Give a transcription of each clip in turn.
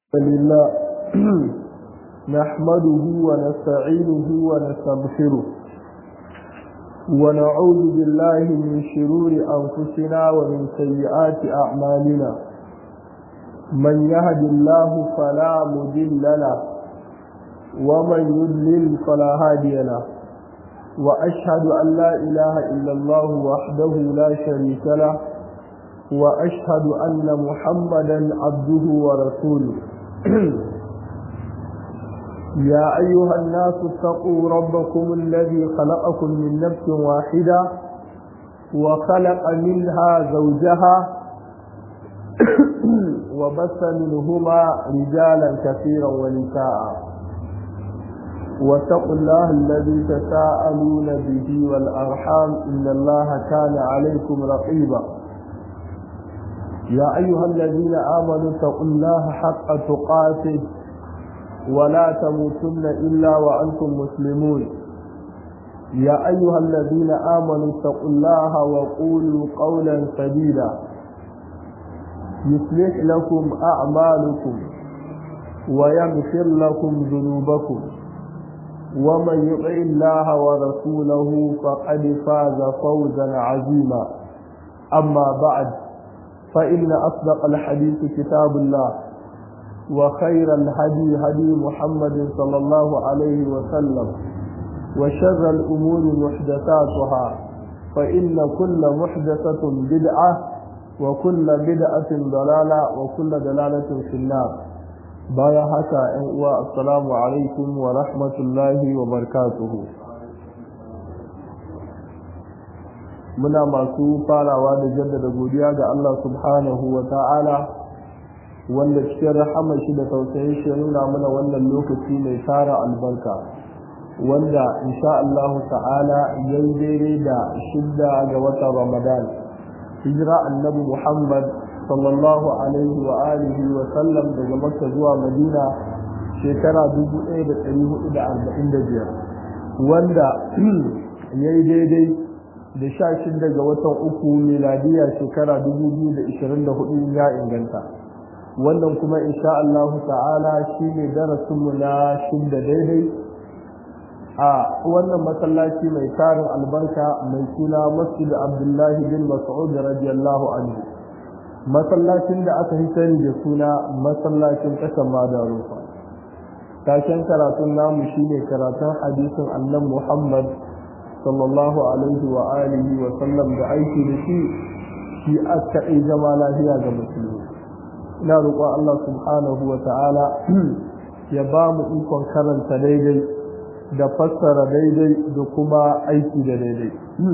لله نحمده ونستعينه ونستغفره ونعوذ بالله من شرور أنفسنا ومن سيئات أعمالنا من يهد الله فلا مضل له ومن يضلل فلا هادي له وأشهد أن لا إله إلا الله وحده لا شريك له وأشهد أن محمدا عبده ورسوله يا أيها الناس اتقوا ربكم الذي خلقكم من نفس واحدة وخلق منها زوجها وبث منهما رجالا كثيرا ونساء واتقوا الله الذي تساءلون به والأرحام إن الله كان عليكم رقيبا يا أيها الذين آمنوا اتقوا الله حق تقاته ولا تموتن إلا وأنتم مسلمون يا أيها الذين آمنوا اتقوا الله وقولوا قولا سديدا يصلح لكم أعمالكم ويغفر لكم ذنوبكم ومن يطع الله ورسوله فقد فاز فوزا عظيما أما بعد فإن أصدق الحديث كتاب الله وخير الهدي هدي محمد صلى الله عليه وسلم وشر الأمور محدثاتها فإن كل محدثة بدعة وكل بدعة ضلالة وكل ضلالة في النار بايا حكا السلام عليكم ورحمة الله وبركاته muna masu farawa da jaddada godiya ga Allah subhanahu wa ta'ala wanda cikin rahama shi da tausayin shi nuna mana wannan lokaci mai tara albarka wanda insha Allah ta'ala yayi daidai da shidda ga watan Ramadan hijira annabi Muhammad sallallahu alaihi wa alihi wa sallam daga Makka zuwa Madina shekara 1445 wanda yayi daidai da sha shida ga watan uku miladiya shekara dubu biyu da ishirin da hudu ya inganta wannan kuma insha Allah ta'ala shi ne darasinmu na shida daidai a wannan masallaci mai tarin albarka mai suna masjid abdullahi bin mas'ud radiyallahu anhu masallacin da aka yi sani da suna masallacin kasan madarufa tashen karatun namu shine karatun hadisin annan muhammad sallallahu alaihi wa alihi wa sallam da aiki da shi shi aka yi zama lafiya ga musulmi ina roƙon Allah subhanahu wa ta'ala ya ba mu ikon karanta daidai da fassara daidai da kuma aiki da daidai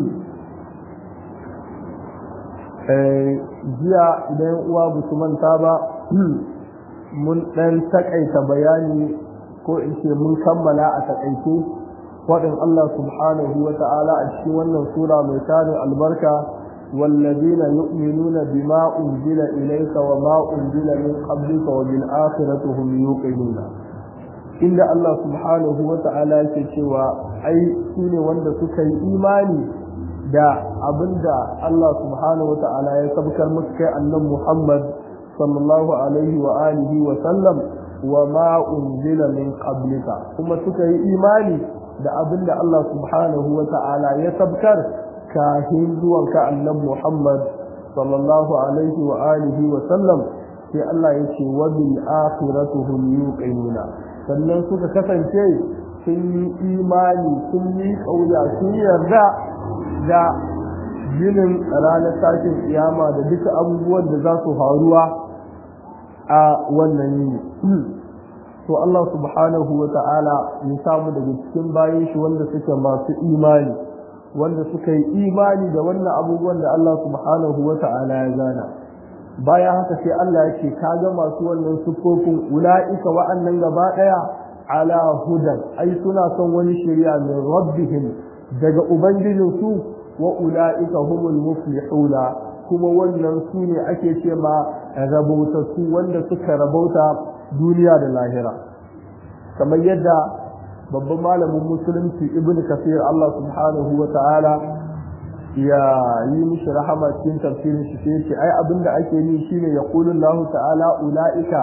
jiya idan uwa ba su manta ba mun ɗan taƙaita bayani ko in ce mun kammala a taƙaice faɗin Allah subhanahu wa ta'ala a cikin wannan sura mai tarin albarka والذين يؤمنون بما أنزل إليك وما أنزل من قبلك وبالآخرة هم يوقنون إن الله سبحانه وتعالى كشوا أي سين وند سكي إيماني دا أبندا الله سبحانه وتعالى يسبكر مسكي أن محمد صلى الله عليه وآله وسلم وما أنزل من قبلك ثم سكي إيماني da abin da Allah subhanahu wa ta'ala ya sabkar kahin zuwan ka annabi Muhammad sallallahu alaihi wa alihi wa sallam sai Allah ya ce wa bil akhirati hum yuqinuna sannan suka kasance sun yi imani sun yi kauya sun yarda da ginin ranar tashin kiyama da duka abubuwan da za su faruwa a wannan yini to Allah subhanahu wa ta'ala ya samu daga cikin bayan shi wanda suke masu imani wanda suka yi imani da wannan abubuwan da Allah subhanahu wa ta'ala ya gana bayan haka sai Allah ya ce kaga masu wannan sufofin ula'ika wa'annan gaba daya ala hudan ai suna son wani shari'a min rabbihim daga ubangijin su wa ula'ika humul muflihuna kuma wannan su ne ake ce ma rabautattu wanda suka rabauta duniya da lahira kamar yadda babban malamin musulunci ibn kafir Allah subhanahu wa ta'ala ya yi mishi rahama cikin tafsirin shi sai ce ai abinda ake yi shine yaqulu Allah ta'ala ulaika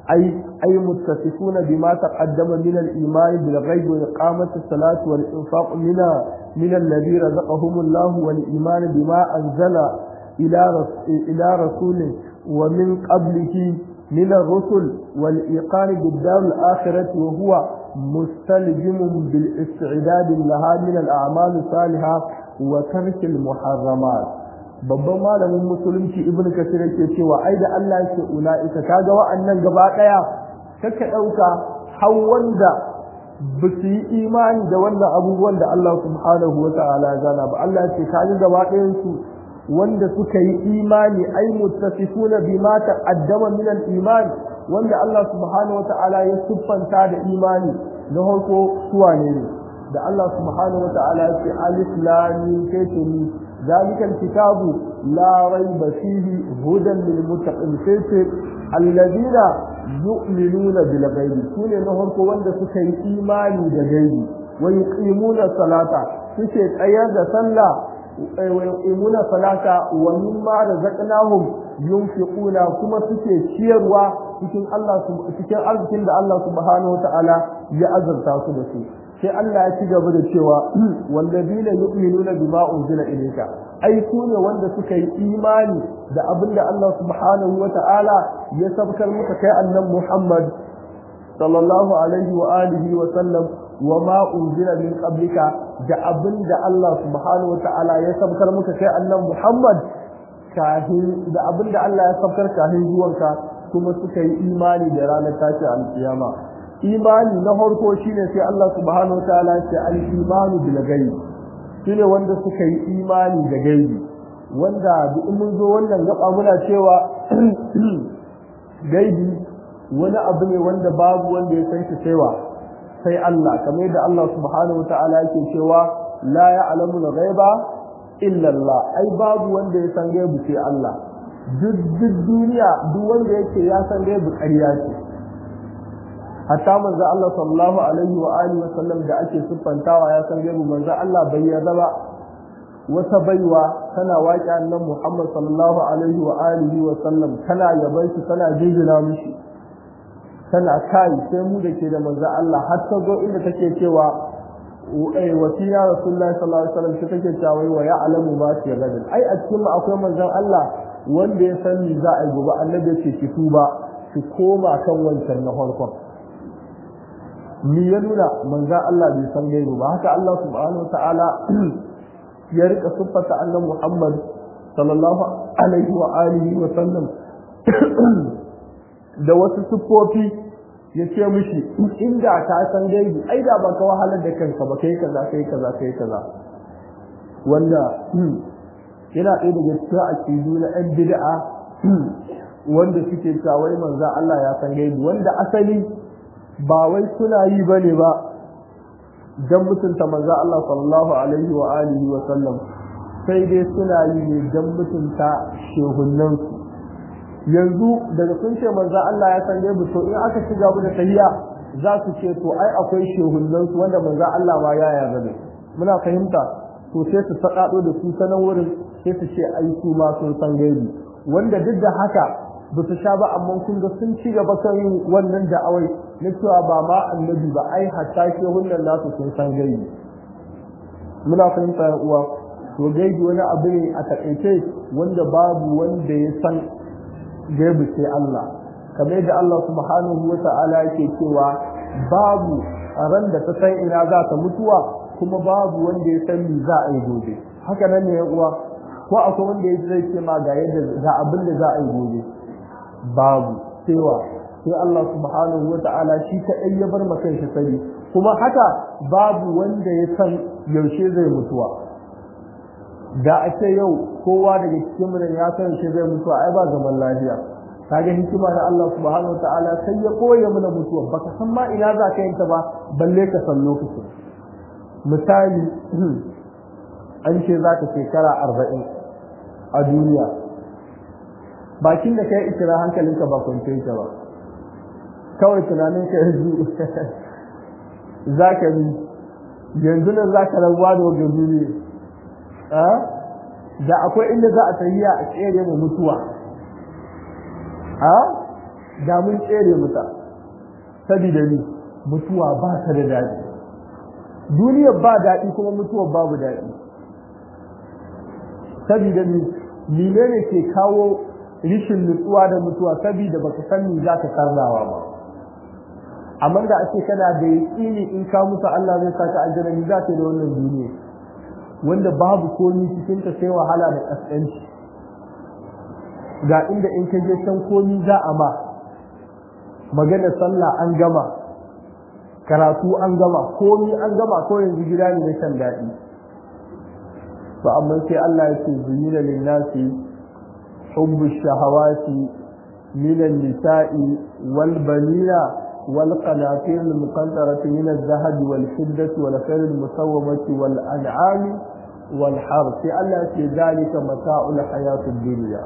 أي أي متصفون بما تقدم من الإيمان بالغيب وإقامة الصلاة والإنفاق من من الذي رزقهم الله والإيمان بما أنزل إلى إلى رسول ومن قبله من الرسل والإيقان بالدار الآخرة وهو مستلزم بالاستعداد لها من الأعمال الصالحة وترك المحرمات babban malamin musulunci ibn kasir yake cewa ai da Allah yake ula'ika kaga wa'annan gaba daya kaka dauka har wanda ba su yi imani da wannan abubuwan da Allah subhanahu wa ta'ala ya gana ba Allah ce kaga gaba ɗayan su wanda suka yi imani ai muttasifuna bima taqaddama min al-iman wanda Allah subhanahu wa ta'ala ya siffanta da imani na farko suwa ne da Allah subhanahu wa ta'ala ya ce alif lam mim ذلك الكتاب لا ريب فيه هدى للمتقين sai الذين يؤمنون بالغيب sune na farko wanda suka yi imani da gaibi wa yuqimuna salata suke tsayar da sallah wa yuqimuna salata wa mimma razaqnahum yunfiquna kuma suke ciyarwa cikin Allah cikin arzikin da Allah subhanahu wataala ya azurta su da su sai Allah ya ci gaba da cewa wallazina yu'minuna bima unzila ilayka ai ku ne wanda suka yi imani da abin da Allah subhanahu wa ta'ala ya sabkar muka kai annan Muhammad sallallahu alaihi wa alihi wa sallam wa ma unzila min qablika da abin da Allah subhanahu wa ta'ala ya sabkar muka kai annan Muhammad kahin da abin da Allah ya sabkar kahin zuwanka kuma suka yi imani da ranar tashi alkiyama imani na farko shine sai Allah subhanahu wa ta'ala ya ce al-imanu bil ghaib shine wanda suka yi imani da gaibi wanda duk mun zo wannan gaba muna cewa gaibi wani abu ne wanda babu wanda ya san shi saiwa sai Allah kamar yadda Allah subhanahu wa ta'ala yake cewa la ya'lamu al-ghaiba illa Allah ai babu wanda ya san gaibi sai Allah duk duk duniya duk wanda yake ya san gaibi ƙarya ce hatta manzo Allah sallallahu alaihi wa alihi wa sallam da ake siffantawa ya san gaibu manzo Allah bai yarda ba wata baiwa tana waƙi annan Muhammad sallallahu alaihi wa alihi wa sallam tana yaban shi tana jinjina mishi tana kai sai mu da ke da manzo Allah har ta zo inda take cewa eh wasiya rasulullahi sallallahu alaihi wa sallam take cewa wa ya'lamu ma fi gadin ai a cikin akwai manzon Allah wanda ya san ni za a yi gobe annabi ya ce ki tuba ki koma kan wancan na farkon ni ya nuna manzo Allah bai san gaibu ba haka Allah subhanahu ta'ala ya rika siffata annabi Muhammad sallallahu alaihi wa alihi wa sallam da wasu siffofi ya ce mishi inda ka san gaibu ai da baka wahalar da kanka ba kai kaza kai kaza kai kaza wanda yana ɗaya daga cikin aqidu na ɗan bid'a wanda suke cewa wai manzo Allah ya san gaibu wanda asali ba wai suna yi ba ne ba don mutunta manzo Allah sallallahu alaihi wa alihi wa sallam sai dai suna yi ne don mutunta shehunnansu yanzu daga sun ce manzo Allah ya san gaibu to in aka ci gaba da tahiya za su ce to ai akwai shehunnansu wanda manzo Allah ma ya yarda da muna fahimta to sai su faɗaɗo da su sanan wurin sai su ce ai su ma sun san gaibu wanda duk da haka ba su sha ba amma kun ga sun ci gaba kan yin wannan da'awai na cewa ba ma annabi ba ai hatta ke hunnan nasu sun san gaibi muna fahimta ya uwa to gaibi wani abu ne a takaice wanda babu wanda ya san gaibi sai Allah kamar yadda Allah subhanahu wa ta'ala yake cewa babu a ran da ta san ina za ta mutuwa kuma babu wanda ya san me za a yi gobe haka nan ne ya uwa ko akwai wanda ya zai ce ma ga yadda ga abin da za a yi gobe babu cewa sai Allah subhanahu wa ta'ala shi kaɗai ya bar makan shi sani kuma haka babu wanda ya san yaushe zai mutuwa da a ce yau kowa daga cikin mu ya san yaushe zai mutuwa ai ba zaman lafiya kaga hikima da Allah subhanahu wa ta'ala sai ya koya mana mutuwa baka san ma ina za ka yanta ba balle ka san lokacin misali an ce za ka shekara arba'in a duniya bakin da kai ikira hankalinka ba kwance ka ba kawai tunanin ka yanzu za ka bi yanzu nan za ka rabuwa da wajen duniya da akwai inda za a tafiya a tsere mu mutuwa da mun tsere muta saboda ni mutuwa ba ta da daɗi duniyar ba daɗi kuma mutuwar babu daɗi saboda ni menene ke kawo rishin nutsuwa da mutuwa saboda baka san me za ka karrawa ba amma da ake kana da yaƙini in ka mutu Allah zai saka aljanna ni za ka da wannan duniya wanda babu komi cikin ta sai wahala da kaskanci ga inda in ka je san komi za a ma magana sallah an gama karatu an gama komi an gama ko yanzu gida ne na shan daɗi ba amma sai Allah ya ce zuyina linnasi hubbu shahawati min an-nisa'i wal banina wal qanatir al-muqantarati min adh-dhahab wal fiddati wal khayl al-musawwamati wal an'ami wal harth sai Allah ya ce zalika mata'ul hayatid dunya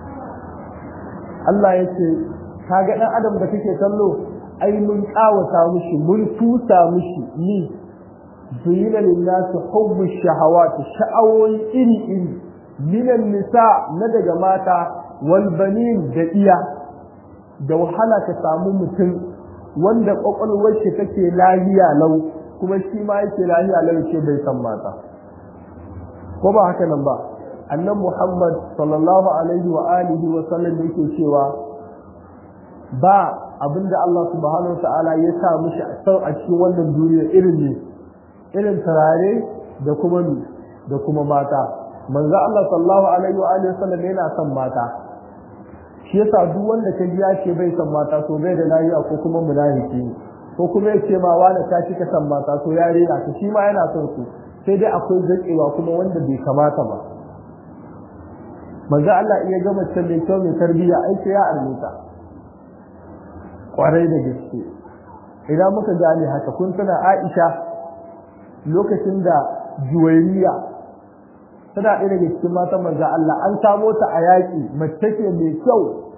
Allah ya ce kaga dan adam da kake kallo ai mun kawata mushi mun tusa mushi ni zuyina linnasi hubbu shahawati sha'awoyi iri iri minan nisa na daga mata wal banin da iya da wahala ka samu mutum wanda kwakwalwar shi take lahiya lau kuma shi ma yake lahiya lau ce bai san mata ko ba haka nan ba annan muhammad sallallahu alaihi wa alihi wa sallam yake cewa ba abinda Allah subhanahu wa ta'ala ya sa mishi a cikin wannan duniya irin ne irin turare da kuma da kuma mata manzo Allah sallallahu alaihi wa alihi wasallam yana son mata shi yasa duk wanda ka ji ya ce bai son mata to bai da lafiya ko kuma munafiki ko kuma ya ce ma wani ka ci ka son mata to ya rena ka shi ma yana son su sai dai akwai zakewa kuma wanda bai kamata ba manzo Allah iya ga mace mai kyau mai tarbiyya ai sai ya armita kwarai da gaske idan muka gane haka kun tana Aisha lokacin da juwairiya tana ɗaya daga cikin matan manzan Allah an samo ta a yaƙi mace ce mai kyau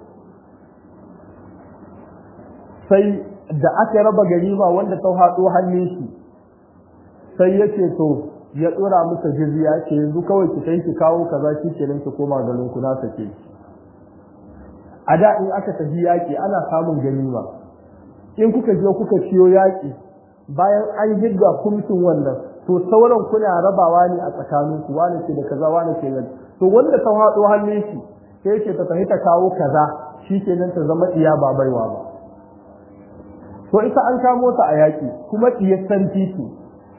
sai da aka raba ganima wanda ta haɗo hannun shi sai ya ce to ya ɗora masa jizya ce yanzu kawai ki kai ki kawo kaza shi kenan ki koma garin ku na sake a da in aka tafi yaƙi ana samun ganima in kuka je kuka ciyo yaƙi bayan an girga kumsin wannan to sauran kuna rabawa ne a tsakanin ku wani ce da kaza wani ce da to wanda ta haɗo hannun shi sai ce ta tafi ta kawo kaza shi kenan ta zama iya ba baiwa ba to ita an kamo ta a yaƙi kuma ɗiyar san titi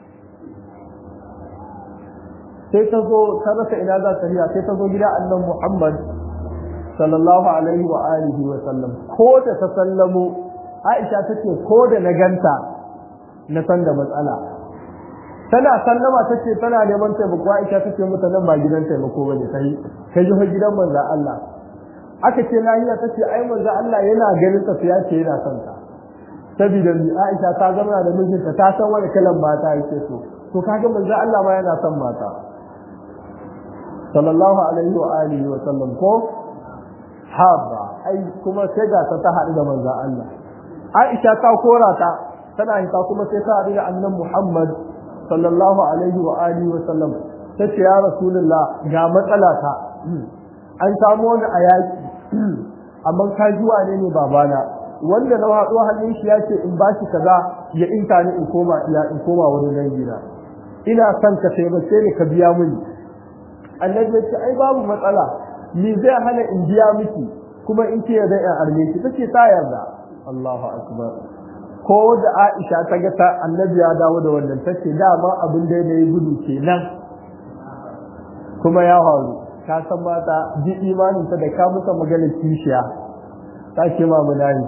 sai ta zo ta rasa ina za ta riya sai ta zo gida annan Muhammad sallallahu alaihi wa alihi wa sallam ko da ta sallamo Aisha tace ko da na ganta na san da matsala tana sallama tace tana neman taimako Aisha tace mata nan ba gidan taimako bane kai kai ji gidan manzo Allah aka ce lahiya tace ai manzo Allah yana ganin ta ya ce yana son ta saboda ni Aisha ta zama da mijinta ta san wani kalan mata yake so to kaga manzo Allah ma yana son mata sallallahu alaihi wa alihi wa sallam ko haba ai kuma sai ga ta ta haɗu da manzo Allah Aisha ta kora ta tana hita kuma sai ta haɗu da annan Muhammad sallallahu alaihi wa alihi wa sallam ta ce ya rasulullah ga matsala ta an samu wani a yaki amma ka ji wane ne babana wanda na haɗo hannun shi ya ce in ba shi kaza ya inta ni in koma ila in koma wani dangina ina son ka taimake ni ka biya mini annabi ya ce ai babu matsala ni zai hana in biya miki kuma in ce da in arme ki tace ta yarda Allahu akbar ko da Aisha ta ga ta annabi ya dawo da wannan tace dama abin da yayi gudu kenan kuma ya faru ka san mata ji imanin ta da ka musa maganar kishiya ta ce ma munani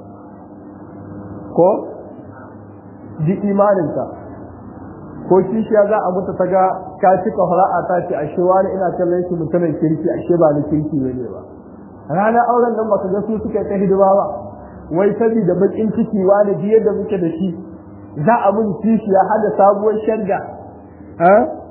ko ji imanin ta ko kishiya za a mutu ta ga ka cika fara'a ta ce ashe wani ina kallon shi mutumin kirki ashe ba na kirki ne ba ranar auren nan baka ga su suka ta hidima ba wai saboda bakin ciki wani ji yadda muke da shi za a mun kishiya hada sabuwar sharga ha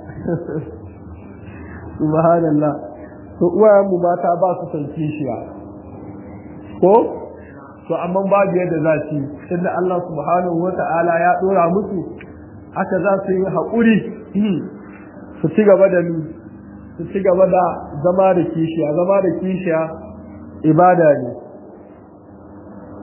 subhanallah to uwayen mu mata ba su san kishiya ko to amma babu yadda za su inda Allah subhanahu wata'ala ya dora musu haka za su yi haƙuri su ci gaba da su ci gaba da zama da kishiya zama da kishiya ibada ne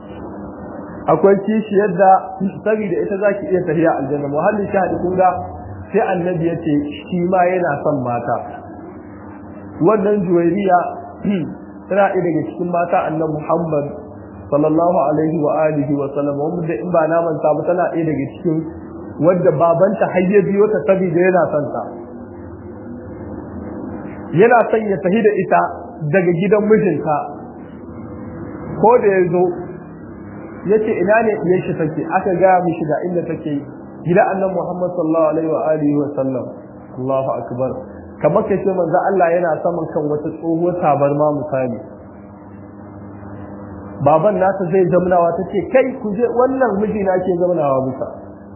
akwai kishi yadda saboda ita zaki iya tafiya aljanna muhallin shahadi kun ga sai annabi ya ce shi ma yana son mata wannan juwairiya tana ɗaya daga cikin mata annabi Muhammad sallallahu alaihi wa alihi wa sallam wanda in ba na manta ba tana ɗaya daga cikin wadda babanta har ya biyo ta saboda yana son ta yana son ya tafi da ita daga gidan mijinta ko da ya zo ya ce ina ne ɗiyar shi take aka gaya mishi ga inda take gidan annabi Muhammad sallallahu alaihi wa alihi wa sallam Allahu akbar kamar kace manzo Allah yana saman kan wata tsohuwar tabarma misali baban nata zai zamnawa tace kai ku je wannan miji na ke zamnawa bisa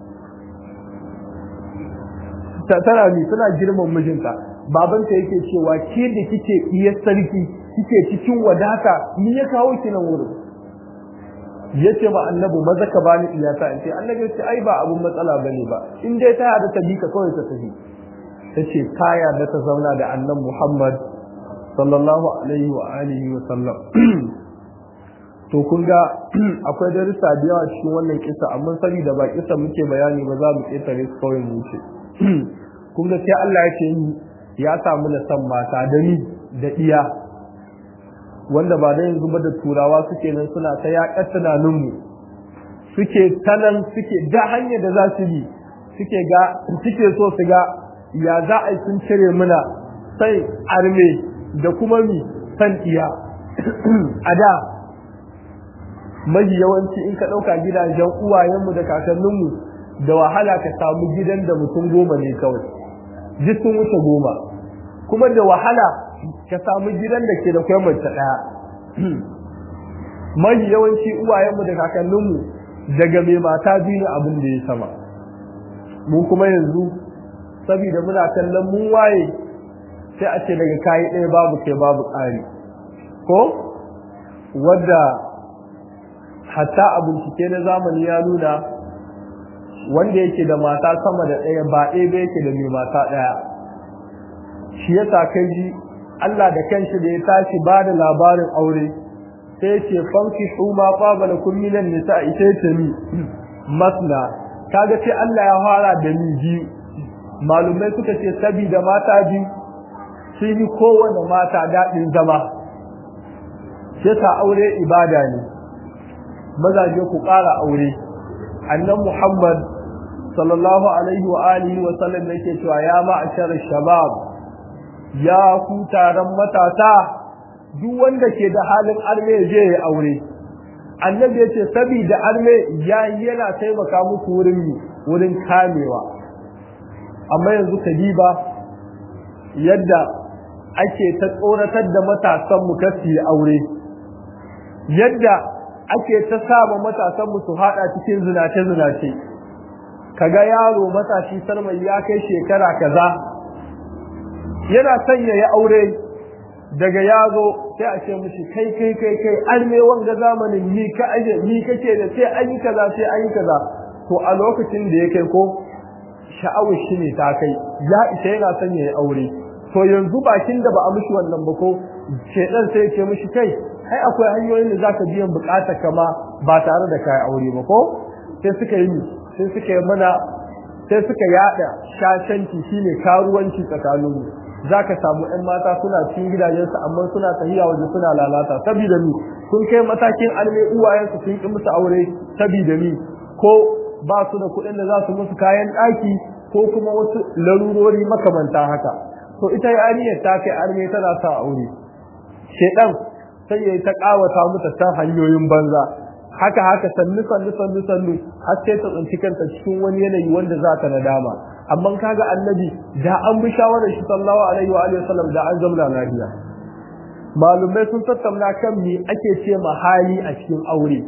tana ni tana girman mijinta babanta yake cewa ke da kike iya sarki kike cikin wadata ni ya kawo ki nan wurin yace ma annabi maza ka bani iyata in ce annabi ya ce ai ba abun matsala bane ba in dai ta hada ta bi ka kawai ta tafi tace kaya da ta zauna da annabi Muhammad sallallahu alaihi wa alihi wa sallam to kun ga akwai darussa da yawa cikin wannan kisa amma saboda ba kisa muke bayani ba za mu ketare su kawai mu wuce kun ga sai Allah ya ce ya samu da san mata da ni da iya wanda ba da yanzu ba da turawa suke nan suna ta yaƙar tunaninmu suke tanan suke da hanyar da za su bi suke ga suke so su ga ya za a yi sun cire muna sai arme da kuma mi san iya a da mahi yawanci in ka ɗauka gidajen uwayenmu da kakanninmu da wahala ka samu gidan da mutum goma ne kawai duk sun wuce goma kuma da wahala ka samu gidan da ke da kwai mace ɗaya mahi yawanci uwayenmu da kakanninmu daga mai mata biyu ne abin da ya sama mun kuma yanzu saboda muna kallon mun waye sai a ce daga kayi ɗaya babu kai babu ƙari ko wadda hatta a bincike na zamani ya nuna wanda yake da mata sama da ɗaya ba ɗaya ba yake da mai mata ɗaya shi yasa kai ji Allah da kanshi da ya tashi ba da labarin aure sai ya ce fanki huma qabala kun minan nisa ita ce ni masna kaga sai Allah ya fara da ni biyu malumai suka ce sabida mata biyu sun yi kowane mata daɗin zama sai ta aure ibada ne mazaje ku ƙara aure annan Muhammad sallallahu alaihi wa alihi wa sallam yake cewa ya ma'ashar shabab ya ku taron matasa duk wanda ke da halin arme je ya aure annabi yace saboda arme ya yana taimaka muku wurin wurin kamewa amma yanzu kadiba yadda ake ta tsoratar da matasan mu kasi aure yadda ake ta saba matasan mu su hada cikin zinace zinace kaga yaro matashi sarmai ya kai shekara kaza yana sanya ya aure daga yazo sai a ce mishi kai kai kai kai an me wanga zamanin ni ka aje ni kake da sai an yi kaza sai an yi kaza to a lokacin da ya kai ko sha'awar shi ne ta kai ya isa yana sanya ya aure to yanzu bakin da ba a mishi wannan ba ko shedan sai ya ce mishi kai ai akwai hanyoyin da zaka biyan bukatar kama ba tare da kai aure ba ko sai suka yi sai suka yi mana sai suka yada shashanci shine karuwanci tsakanin mu zaka samu ɗan mata suna cikin gidajensu amma suna tahiya waje suna lalata saboda ni sun kai matakin alme uwayensu sun ki musu aure saboda ni ko ba su da kuɗin da za su musu kayan ɗaki ko kuma wasu larurori makamanta haka to ita yariyar ta kai arme tana sa aure shedan sai ya ta kawata mata ta hanyoyin banza haka haka sannu sannu sannu sannu har sai ta tsinci kanta cikin wani yanayi wanda za ta nadama amma kaga annabi da an bi shawarar shi sallallahu alaihi wa alihi wasallam da an zamna lafiya malumai sun tattauna kan me ake ce ma hali a cikin aure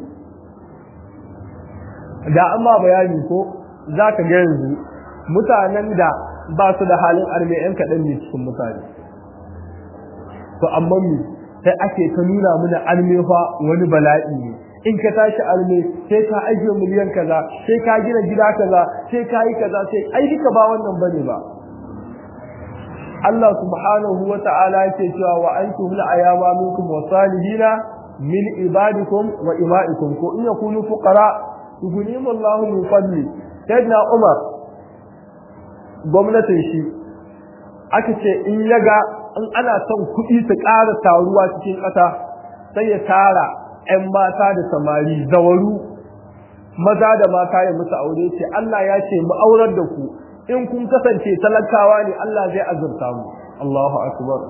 da an ma bayani ko za ka ga yanzu mutanen da ba su da halin arme yan kaɗan ne cikin mutane to amma me sai ake ta nuna mana arme fa wani bala'i ne in ka tashi arme sai ka ajiye miliyan kaza sai ka gina gida kaza sai ka yi kaza sai ai duka ba wannan bane ba Allah subhanahu wa ta'ala yake cewa wa antum la ayama minkum wa salihina min ibadikum wa ima'ikum ko in yakunu fuqara yughnihimullahu min fadli sayyidina Umar gwamnatin shi aka ce in yaga in ana son kuɗi su ƙara taruwa cikin ƙasa sai ya tara 'yan mata da samari zawaru maza da mata ya musu aure ce Allah ya ce mu aurar da ku in kun kasance talakawa ne Allah zai azurta mu Allahu akbar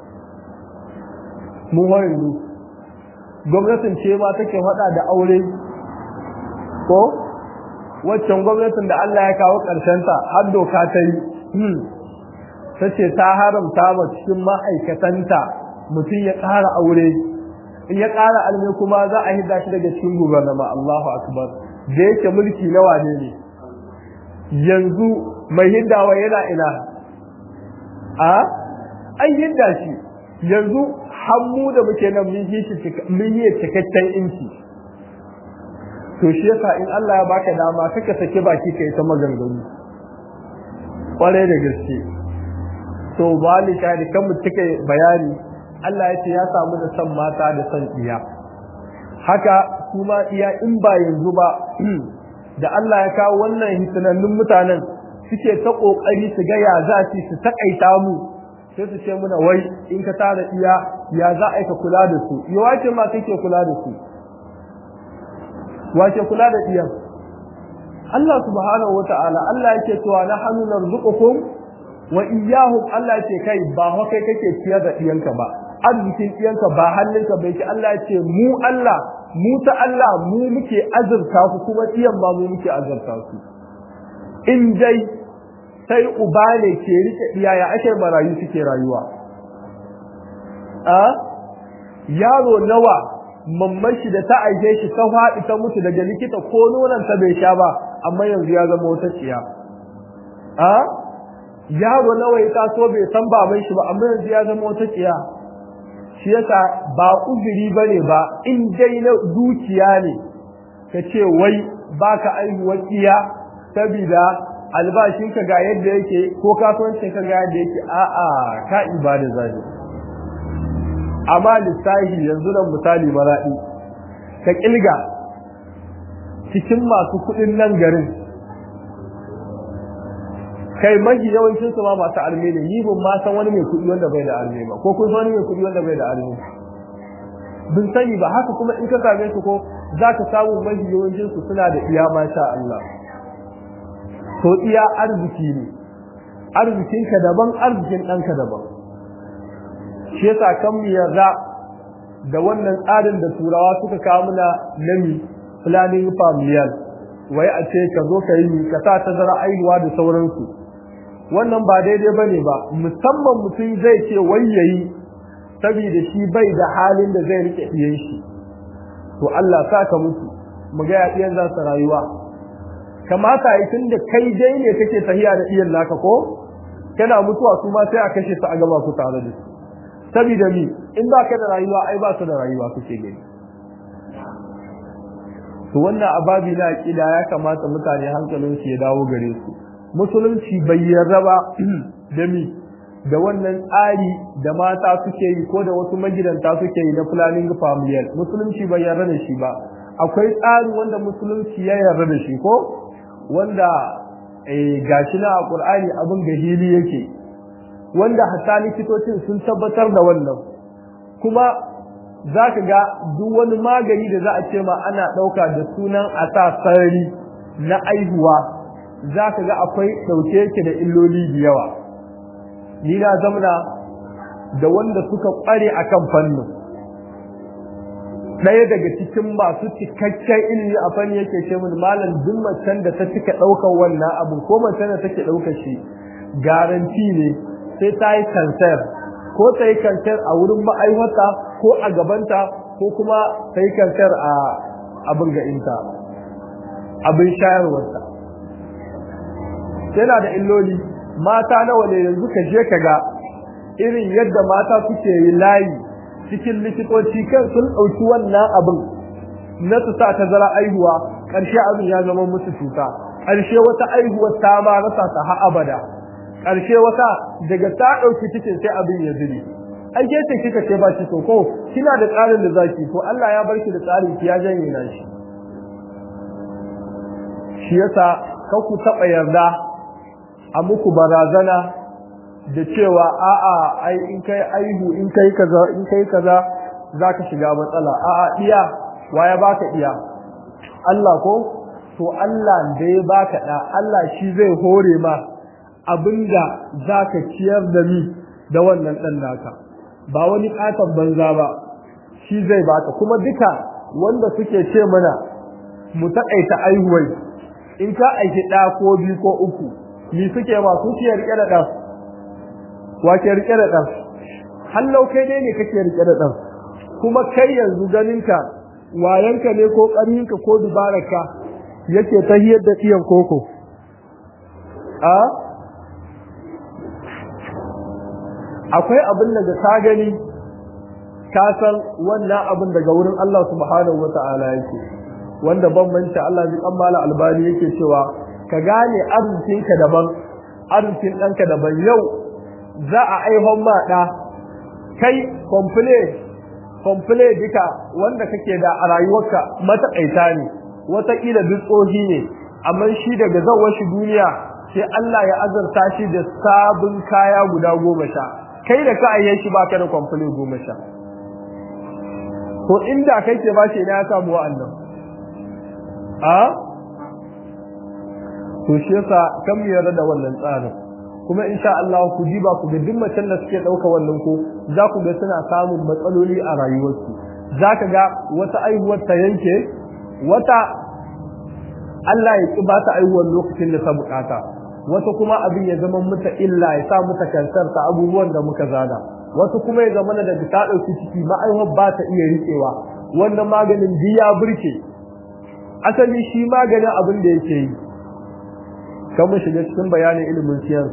mu yanzu gwamnatin ce ma take faɗa da aure ko waccan gwamnatin da Allah ya kawo ta har doka ta yi ta ce ta haramta ma cikin ma'aikatanta mutum ya ƙara aure in ya ƙara alme kuma za a hidda shi daga cikin gubernama Allahu akbar da yake mulki na wane ne yanzu mai hiddawa yana ina a an hidda shi yanzu hannu da muke nan mun yi cikakken inci to shi yasa in Allah ya baka dama kaka sake baki kai ta maganganu kwarai da gaske to balika da kan mutuka bayani Allah ya ce ya samu da san mata da san iya haka kuma iya in ba yanzu ba da Allah ya kawo wannan hitinannun mutanen suke ta kokari su ga ya za su takaita mu sai su ce muna wai in ka tara iya ya za a ka kula da su ya wace ma kake kula da su wace kula da iyan Allah subhanahu wata'ala Allah yake cewa na hannu narzuqukum wa iyyahum Allah yake kai ba wa kai kake ciyar da iyanka ba arzikin iyanka ba hannunka bai ce Allah yake mu Allah mu ta Allah mu muke azurta ku kuma iyan ba mu muke azurta su in dai sai uba ne ke rike iyaya ake marayu suke rayuwa a yaro nawa mamman shi da ta aike shi ta faɗi ta mutu daga likita ko nonon ta bai sha ba amma yanzu ya zama wata ciya a yaro nawa ya taso bai san baban shi ba amma yanzu ya zama wata ciya shi yasa ba uzuri bane ba in dai na dukiya ne ka ce wai baka aihuwar iya sabida albashinka ga yadda yake ko kasuwancinka ga yadda yake a'a ka ibada zai amma lissahi yanzu nan misali maraɗi ka kilga cikin masu kuɗin nan garin kai mahi yawancin su ma masu arme ne ni ban ma san wani mai kuɗi wanda bai da arme ba ko kun san wani mai kuɗi wanda bai da arme bin sani ba haka kuma in ka same su ko za ka samu mahi yawancin su suna da iya masha Allah to iya arziki ne arzikinka daban arzikin ɗanka daban shi yasa kan mu yarda da wannan tsarin da turawa suka kawo mana nami planning familial wai a ce ka zo ka yi ka sa tazara aihuwa da sauransu wannan ba daidai ba ne ba musamman mutum zai ce wai yayi saboda shi bai da halin da zai rike iyan shi to Allah sa ka mutu mu ga ya iyan za su rayuwa kamata yi tun da kai dai ne kake tahiya da iyan naka ko kana mutuwa su ma sai a kashe su a gaba ku tare da su saboda mi in ba ka da rayuwa ai ba su da rayuwa kuke gani to wannan ababi na aqida ya kamata mutane hankalin su ya dawo gare su musulunci bai yarda ba da mi da wannan tsari da mata suke yi ko da wasu magidanta suke yi na planning familial musulunci bai yarda da shi ba akwai tsari wanda musulunci ya yarda da shi ko wanda eh gashi na a Qur'ani abin gahili yake wanda hatta likitocin sun tabbatar da wannan kuma za ka ga duk wani magani da za a ce ma ana ɗauka da sunan a sa sarari na aihuwa za ka ga akwai ɗauke yake da illoli da yawa ni na zamana da wanda suka ƙware a kan fannin ɗaya daga cikin masu cikakken ilimi a fanni yake ce min malam duk macen da ta cika ɗaukar wannan abu ko macen da take ɗaukar shi garanti ne sai ta yi kansar ko ta yi kansar a wurin ma'aihata ko a gabanta ko kuma ta yi kansar a abin ga'inta abin shayarwarta yana da illoli mata nawa ne yanzu ka je ka ga irin yadda mata suke yi layi cikin likitoci kan sun ɗauki wannan abin na su sa ta zara aihuwa ƙarshe abin ya zama musu cuta ƙarshe wata aihuwar ta ma rasa ta ha abada ƙarshe wata daga ta ɗauki cikin sai abin ya zuri ai ke ce kika ce ba shi to ko kina da tsarin da zaki to Allah ya bar ki da tsarin ki ya janye na shi shi yasa ka ku taba yarda a muku barazana da cewa a'a ai in kai aihu in kai kaza in kai kaza zaka shiga matsala a'a iya waya baka iya Allah ko to Allah da ya baka da Allah shi zai hore ma abinda zaka ciyar da ni da wannan dan naka ba wani katon banza ba shi zai baka kuma duka wanda suke ce mana mu taƙaita aihuwai in ka aiki ɗa ko biyu ko uku ni suke ma su ke rike da ɗan wa ke rike da ɗan hallau kai dai ne kake rike da ɗan kuma kai yanzu ganinka wayanka ne ko ƙarninka ko dubararka yake ta hiyar da tsiyan koko a akwai abin da ka gani ka san wannan abin daga wurin Allah subhanahu wata'ala yake wanda bambanta Allah ji kammala albani yake cewa ka gane arzikinka daban arzikin ɗanka daban yau za a aihon ma ɗa kai komple komple duka wanda kake da a rayuwarka matakaita ne wataƙila duk tsohi ne amma shi daga zawar shi duniya sai Allah ya azarta shi da sabon kaya guda goma sha kai da ka ayyan shi baka da komple goma sha to inda kai ke bashi ina ya samu wa'annan a to shi yasa kan mu yarda da wannan tsarin kuma insha Allah ku diba ku ga duk macen da suke dauka wannan ko za ku ga suna samun matsaloli a rayuwarsu zaka ga wata aihuwar ta yanke wata Allah ya ki ba ta aihuwar lokacin da ta bukata wata kuma abin ya zama mata illa ya sa mata kansar ta abubuwan da muka zana wasu kuma ya zama da ta dauki ciki ma'aihuwar ba ta iya riƙewa wannan maganin biya burke asali shi maganin abin da yake yi kan mu shiga cikin bayanin ilimin siyar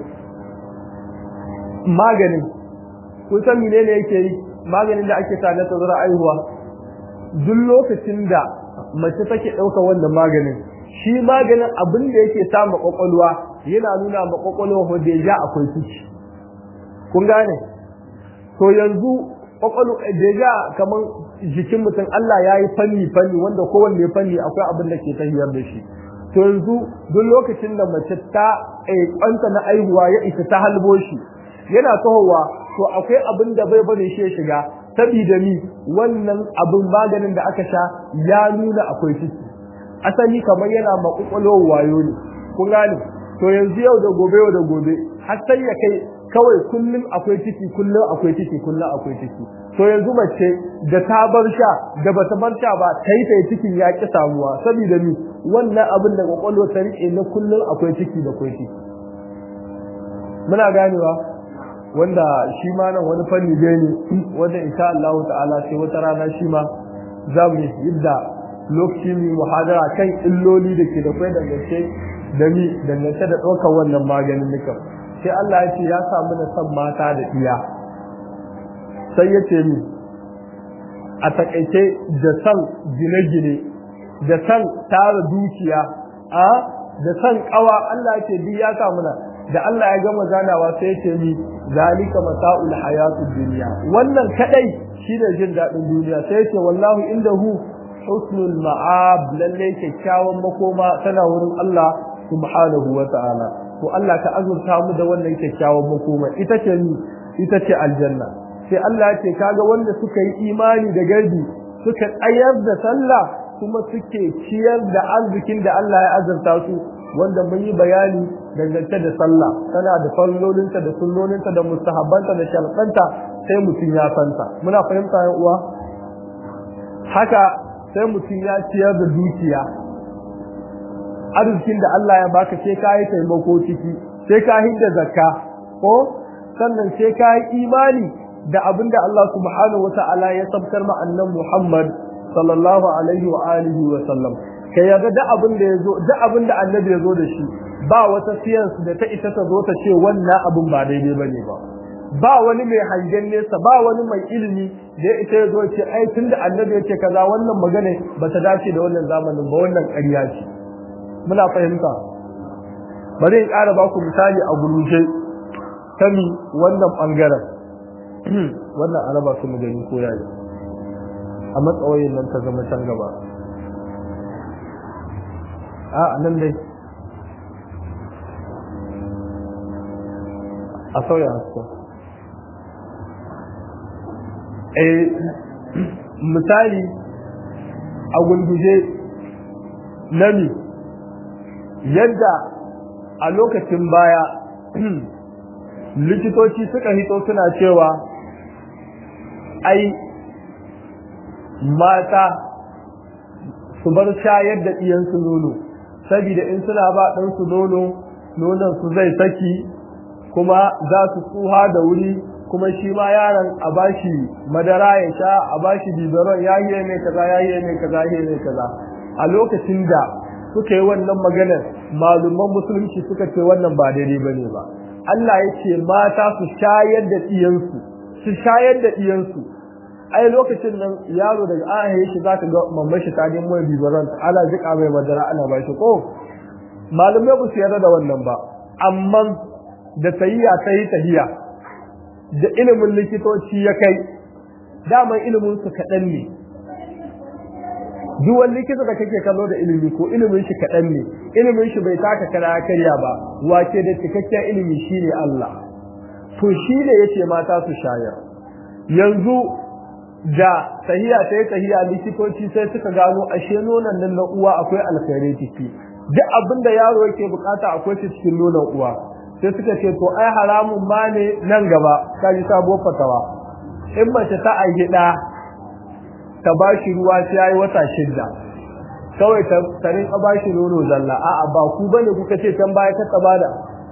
maganin kun san menene yake yi maganin da ake sa na tazara aihuwa duk lokacin da mace take ɗauka wannan maganin shi maganin abin da yake sa ma kwakwalwa yana nuna ma kwakwalwa ko deja akwai ciki kun gane to yanzu kwakwalwa deja kamar jikin mutum Allah ya yi fanni fanni wanda kowanne fanni akwai abin da ke tahiyar da shi to yanzu duk lokacin da mace ta kwanta na aihuwa ya isa ta halbo shi yana tahowa to akwai abin da bai bane shi ya shiga sabida ni wannan abin maganin da aka sha ya nuna akwai ciki asali kamar yana makukwalowar wayo ne kun gane to yanzu yau da gobe yau da gobe har sai ya kai kawai kullum akwai ciki kullum akwai ciki kullum akwai ciki to yanzu mace da ta bar sha da bata bar sha ba ta yi ta cikin ya ki samuwa saboda ni wannan abin da kwakwalwa ta rike na kullum akwai ciki da akwai ciki muna ganewa wanda shi ma nan wani fanni dai ne wanda insha Allah ta'ala sai wata rana shi ma za mu yadda lokacin mu muhadara kan illoli da ke da kai dangance da mi dangance da ɗaukar wannan maganin nukan sai Allah ya ce ya samu da san mata da iya sai ya ce mi a takaice da san gine-gine da san tara dukiya a da san kawa Allah ya ce duk ya samu na da Allah ya gama ganawa sai ya ce mi zalika mata'ul hayatud dunya wannan kadai shine jin dadin duniya sai ya ce wallahu indahu husnul ma'ab lalle kyakkyawan makoma tana wurin Allah subhanahu wa ta'ala to Allah ka azurta mu da wannan kyakkyawan makoma ita ce ni ita ce aljanna sai Allah ya ce kaga wanda suka yi imani da garbi suka tsayar da sallah kuma suke ciyar da arzikin da Allah ya azurta su wanda mun yi bayani dangance da sallah tana da fallolinta da sunnoninta da mustahabbanta da sharɗanta sai mutum ya santa muna fahimta yan uwa haka sai mutum ya ciyar da dukiya arzikin da Allah ya baka sai ka yi taimako ciki sai ka hidda zakka ko sannan sai ka yi imani da abin da Allah subhanahu wata'ala ya sabkar ma annan Muhammad sallallahu alaihi wa alihi wa sallam kai yaga da abin da yazo da abin da annabi yazo da shi ba wata science da ta ita ta zo ta ce wannan abin ba daidai bane ba ba wani mai hangen nesa ba wani mai ilimi da ya ita yazo ce ai tunda annabi yake kaza wannan magana ba ta dace da wannan zamanin ba wannan ƙarya ce muna fahimta bari in ƙara ba ku misali a gurushe ta mi wannan ɓangaren wannan araba su mu gani ko yayi a matsawayin nan ta zama can gaba a nan dai a sauya hasko eh misali a gulguje nami yadda a lokacin baya likitoci suka hito suna cewa ai mata su bar shayar da ɗiyansu nono saboda in suna ba ɗansu nono nonon su zai saki kuma za su tsuha da wuri kuma shi ma yaron a bashi madara ya sha a bashi biberon ya yi mai kaza ya yi mai kaza ya yi mai kaza a lokacin da suka yi wannan maganar malumman musulunci suka ce wannan ba daidai ba ne ba Allah ya ce mata su shayar da ɗiyansu su shayar da ɗiyansu ai lokacin nan yaro daga an haye shi zaka ga mamman shi ta nemo biberon ana jika mai madara ana ba shi ko malumai ba su yarda da wannan ba amma da tahiya ta yi tahiya da ilimin likitoci ya kai daman ilimin su kaɗan ne duk wani likita da kake kallo da ilimi ko ilimin shi kaɗan ne ilimin shi bai taka kara karya ba wace da cikakken ilimi shine Allah to shi ne yace mata su shayar yanzu da tahiya ta yi tahiya likitoci sai suka gano ashe nonon nan na uwa akwai alkhairai ciki duk abin da yaro yake bukata akwai shi cikin nonon uwa sai suka ce to ai haramun ma ne nan gaba ka ji sabuwar fatawa in mace ta aihi ɗa ta ba shi ruwa sai ya yi wata shidda kawai ta rinka ba shi nono zalla a'a ba ku bane kuka ce can baya ka bada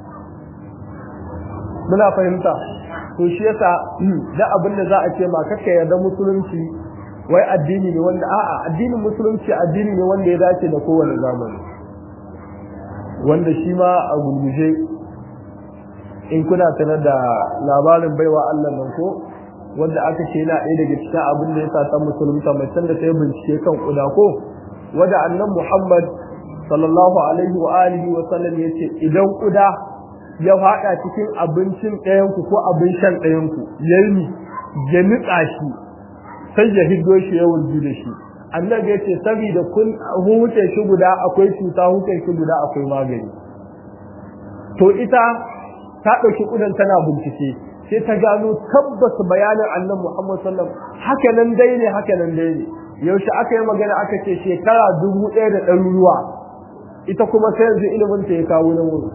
muna fahimta to shi yasa da abin da za a ce ma kaka yarda musulunci wai addini ne wanda a'a addinin musulunci addini ne wanda ya dace da kowane zamani wanda shi ma a gurguje in kuna sanar da labarin baiwa Allah nan ko wanda aka ce yana ɗaya daga cikin abin da ya sa ta musulunta mai da ta yi bincike kan kuda ko wanda annan Muhammad sallallahu alaihi wa alihi wa sallam ya ce idan kuda ya faɗa cikin abincin ɗayanku ko abin shan ɗayanku ya yi ya nutsa shi sai ya hiddo shi ya wurgi da shi annabi ya ce saboda kun huce shi guda akwai cuta huce shi guda akwai magani to ita ta ɗauki ƙudan tana bincike sai ta gano tabbas bayanin annabi Muhammad sallam haka nan dai ne haka nan dai ne yaushe aka yi magana aka ce shekara dubu ɗaya da ɗaruruwa ita kuma sai yanzu ilimin ta ya kawo na wuri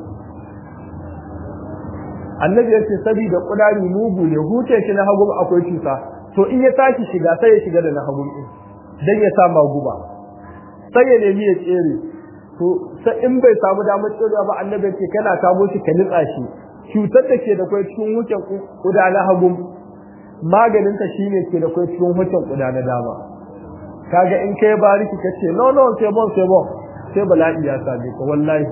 annabi ya ce saboda ƙudari mugu ne huce shi na hagu akwai cuta to in ya tashi shiga sai ya shiga da na hagu ɗin dan ya sa guba sai ya nemi ya tsere to sai in bai samu damar tserewa ba annabi ya ce kana kamo shi ka nitsa shi cutar da ke da kwai cikin wucin kuda na hagu maganin ta shine ke da kwai cikin wucin kuda na dama kaga in kai bariki kace no no sai bon sai bon sai bala'i ya same ka wallahi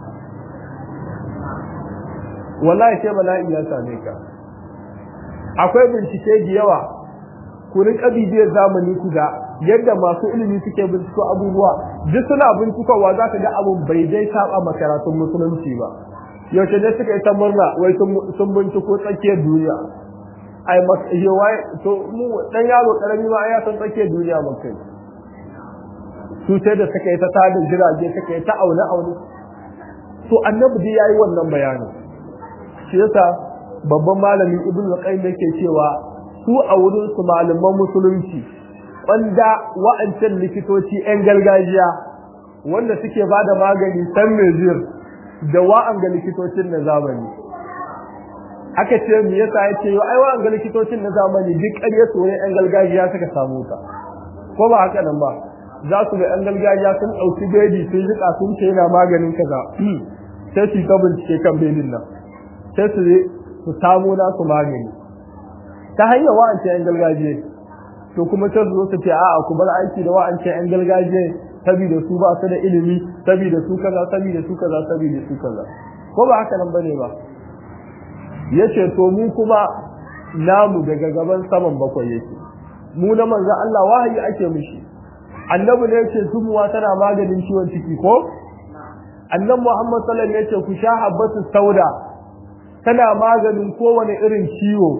wallahi sai bala'i ya same ka akwai bincike da yawa ku rinka bibiyar zamani ku ga yadda masu ilimi suke binciko abubuwa duk suna bincikowa za ka ga abun bai dai saba makaratun musulunci ba yaushe ne suka yi ta murna wai sun binciko tsakiyar duniya ai wai to mu dan yaro karami ma ya san tsakiyar duniya mun kai su sai da suka yi ta tada jirage suka yi ta aune aune to annabi dai yayi wannan bayanin shi yasa babban malamin ibnu qayyim yake cewa su a wurin su malaman musulunci wanda wa'ancan likitoci yan gargajiya wanda suke bada magani san mezir da wa'an ga likitocin na zamani aka ce me yasa yace yo ai wa'an ga likitocin na zamani duk ƙarya su ne yan gargajiya suka samu ta ko ba haka nan ba za su ga yan gargajiya sun ɗauki bedi sun jika sun ce yana maganin kaza sai su ta bincike kan bedin nan sai su su samu nasu magani ta hanyar wa'ance yan gargajiya to kuma sai su zo su ce a'a ku bar aiki da wa'ance yan gargajiya saboda su ba su da ilimi saboda su kaza saboda su kaza saboda su kaza ko ba haka nan bane ba yace to mu kuma namu daga gaban saman bakwai yake mu na manzo Allah wahayi ake mishi annabi ne yace zumuwa tana maganin ciwon ciki ko annabi Muhammad sallallahu alaihi wasallam yace ku sha habbatu sauda tana maganin kowane irin ciwo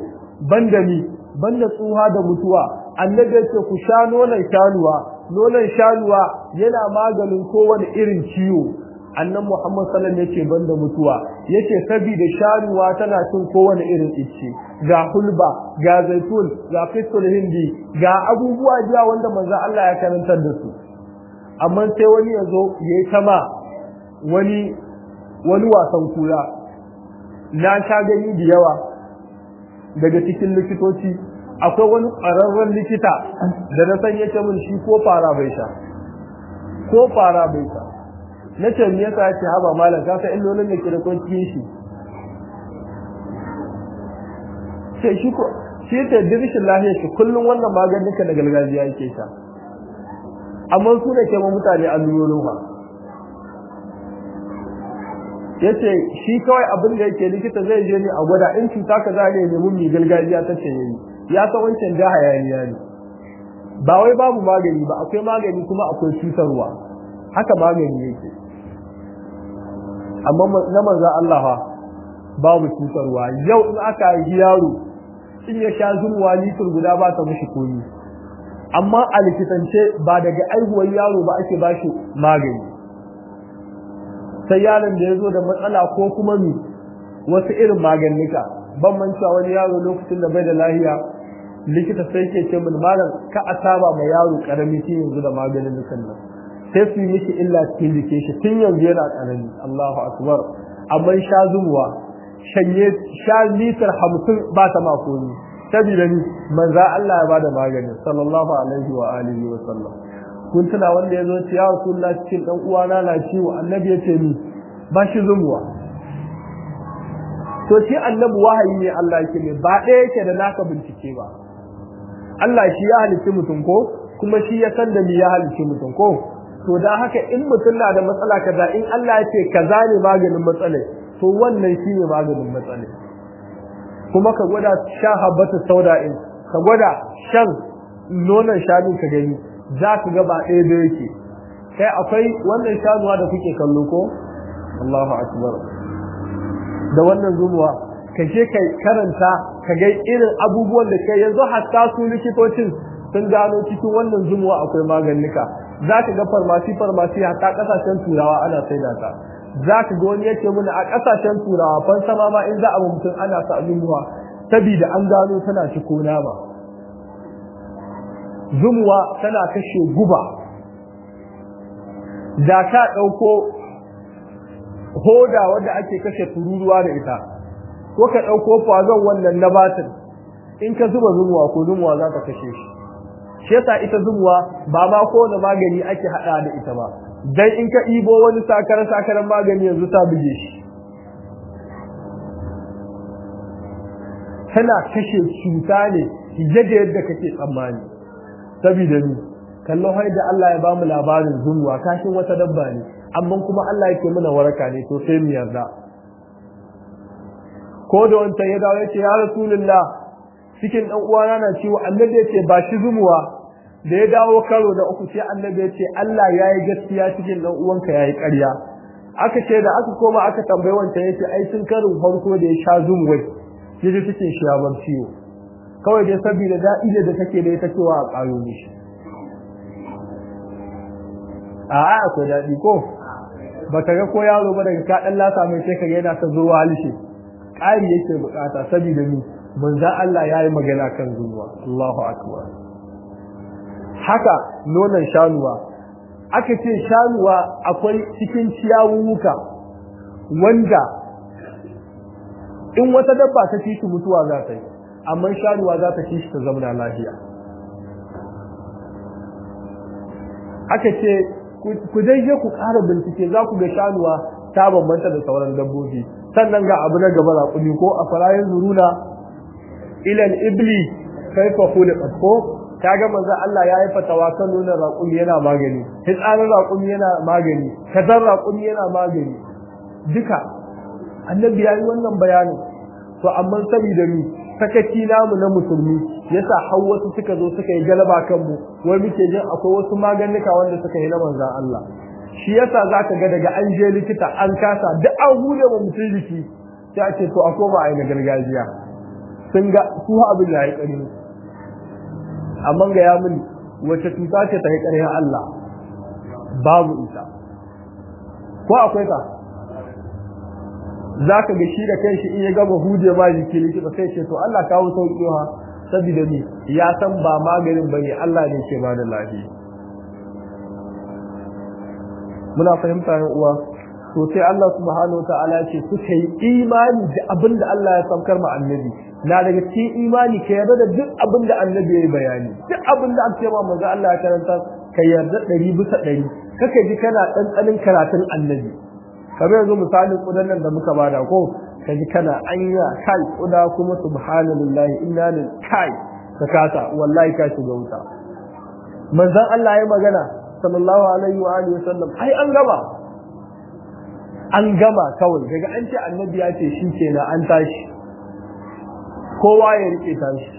banda mi banda tsuha da mutuwa annabi yace ku sha nonon shanuwa nonon shanuwa yana maganin kowane irin ciwo annan Muhammad sallallahu alaihi yace banda mutuwa yace saboda shanuwa tana cin kowane irin icce ga hulba ga zaitun ga fitul hindi ga abubuwa jiya wanda manzo Allah ya karantar da su amma sai wani yazo yayi tama wani wani wasan kura na sha gani da yawa daga cikin likitoci akwai wani ƙwararren likita da na san yake mun shi ko fara bai sha ko fara bai sha na ce me yasa yake haba malam ka san illolin da ke da kwanciyar shi sai shi ko shi ta dirishin lahiyar shi kullum wannan maganin ka da gargajiya yake sha amma su da ke ma mutane allurorin ba yace shi kawai abin da yake likita zai je ne a gwada in cuta ka za ne nemi mai gargajiya ta ce yayi ya san wancan da hayaniya ne ba wai babu magani ba akwai magani kuma akwai cutarwa haka magani yake amma na manzo Allah fa babu cutarwa yau in aka yi yaro in ya sha zurwa litir guda ba ta mishi komi amma a likitance ba daga aihuwar yaro ba ake bashi magani sai yaron da ya zo da matsala ko kuma mi wasu irin maganika ban mancewa wani yaro lokacin da bai da lahiya likita sai ke ce min malam ka a saba ma yaro karami tun yanzu da maganin nukan nan sai su yi mishi illa cikin jike shi tun yanzu yana karami Allahu akbar amma sha zumuwa shanye sha litar hamsin ba ta makoni sabida ni manza Allah ya bada maganin sallallahu alaihi wa alihi wa sallam kun tuna wanda ya zo ce ya rasulullah cikin dan uwana na ciwo annabi ya ce ni ba shi zumuwa to shi annabi wahayi ne Allah yake ne ba ɗaya yake da naka bincike ba Allah shi ya halicci mutum ko kuma shi ya san da ni ya halicci mutum ko to da haka in mutum na da matsala kaza in Allah ya ce kaza ne maganin matsala to wannan shi ne maganin matsala kuma ka gwada sha habbatu sauda'in ka gwada shan nonon shanu ka gani za ka ga ba ɗaya da yake kai akwai wannan shanuwa da kuke kallo ko Allahu akbar da wannan zumuwa ka je kai karanta ka ga irin abubuwan da kai yanzu hatta su likitocin sun gano cikin wannan zumuwa akwai maganika za ka ga farmasi farmasi hatta kasashen turawa ana saida ta za ka ga wani yake muna a kasashen turawa fan sama ma in za a mutum ana sa zumuwa sabida an gano tana ciko nama zumuwa tana kashe guba da ka ɗauko hoda wanda ake kashe tururuwa da ita ko ka ɗauko fazon wannan na batin in ka zuba zumuwa ko zumuwa za ta kashe shi shi yasa ita zumuwa ba ma kowane magani ake haɗa da ita ba dan in ka ibo wani sakar sakaran magani yanzu ta buge shi tana kashe cuta ne yadda yadda kake tsammani saboda ni kallon da Allah ya bamu labarin zumuwa kashin wata dabba ne amma kuma Allah yake muna waraka ne to sai mu yarda ko da wancan ya dawo yace ya rasulullah cikin dan uwana na ciwo annabi yace ba shi zumuwa da ya dawo karo da uku sai annabi yace Allah yayi gaskiya cikin dan uwanka yayi ƙarya aka ce da aka koma aka tambaye wancan yace ai tun karin farko da ya sha zumuwai yaje cikin shi ya bar ciwo kawai dai saboda daɗi da take da ita cewa a ƙaro mishi a a akwai daɗi ko ba ka ga ko yaro ba daga ka ɗan lasa mai sai ka ga yana ta zuwa halishe ƙari yake buƙata saboda ni manzo Allah ya yi magana kan zuwa Allahu akbar haka nonon shanuwa aka ce shanuwa akwai cikin ciyawuka wanda in wata dabba ta ci shi mutuwa za ta yi amma shanuwa za ta ci shi ta zamana lafiya aka ce ku dai je ku ƙara bincike za ku ga shanuwa ta bambanta da sauran dabbobi sannan ga abu na gaba raƙumi ko a farayin zuruna ilal ibli kai fa khuliqat ko kaga manzo Allah ya yi fatawa kan nuna raƙumi yana magani hitsarin raƙumi yana magani kazan raƙumi yana magani duka annabi ya yi wannan bayanin to amma saboda ni sakaci namu na musulmi yasa har wasu suka zo suka yi galaba kanmu wai muke jin akwai wasu maganika wanda suka yi na manzon Allah shi yasa zaka ga daga an je likita an kasa duk an hule wa mutum jiki sai a ce to a koma a yi na gargajiya sun ga su abin da ya kare amma ga ya mini wace cuta ce ta yi ƙarfin Allah babu ita ko akwai ta za ka ga shi da kai shi in ya gama huje ma jiki likita sai ce to Allah kawo sauƙi ha saboda ni ya san ba maganin bane Allah ne ke bada lafiya muna fahimta yan uwa to sai Allah subhanahu wataala ce suka yi imani da abin da Allah ya saukar ma annabi na daga cikin imani ka yarda da duk abin da annabi ya yi bayani duk abin da aka ce ma manzo Allah ya karanta ka yarda ɗari bisa ɗari kaka ji kana ɗanɗanin karatun annabi kamar yanzu misalin kudan nan da muka bada ko ka ji kana anya kai kuda kuma subhanallahi inna lil kai ka kasa wallahi ka shiga wuta manzon Allah ya magana sallallahu alaihi wa alihi wasallam ai an gama an gama kawai daga an ce annabi ya ce shi kenan an tashi kowa ya rike tashi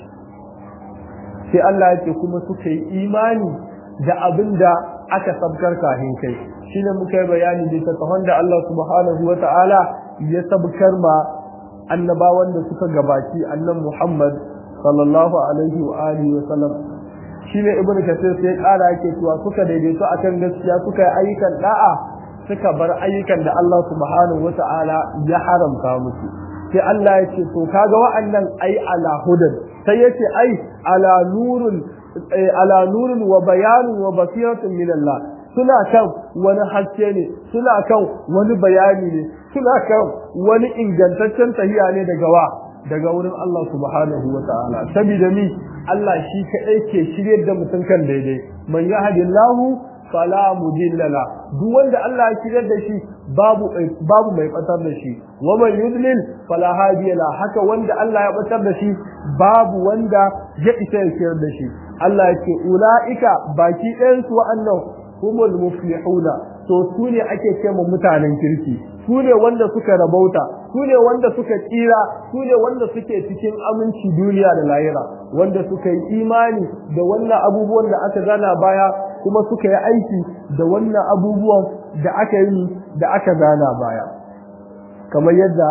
sai Allah ya ce kuma suka yi imani da abin da aka sabkar kafin kai shine muka yi bayani da ta da Allah subhanahu wa ta'ala ya sabkar ma annabawan da suka gabaci annan Muhammad sallallahu alaihi wa alihi wa sallam shine ibnu kasir sai kara yake cewa suka daidaito akan gaskiya suka yi ayyukan da'a suka bar ayyukan da Allah subhanahu wa ta'ala ya haramta musu sai Allah ya ce to kaga wa'annan ai ala hudan sai yace ai ala nurun ala nurun wa bayanun wa basiratun min Allah suna kan wani haske ne suna kan wani bayani ne suna kan wani ingantaccen tahiya ne daga wa daga wurin Allah subhanahu wa ta'ala saboda mi Allah shi kaɗai ke shiryar da mutum kan daidai man yahdillahu fala mudilla la duk wanda Allah ya shiryar da shi babu babu mai batar da shi wa man yudlil fala hadiya la haka wanda Allah ya batar da shi babu wanda ya isa ya shiryar da shi Allah ya ce ulaika baki ɗayan su wa'annan humul muflihuna to su ne ake ce mutanen kirki su ne wanda suka rabauta su ne wanda suka tsira su ne wanda suke cikin aminci duniya da lahira wanda suka yi imani da wannan abubuwan da aka gana baya kuma suka yi aiki da wannan abubuwan da aka yi da aka gana baya kamar yadda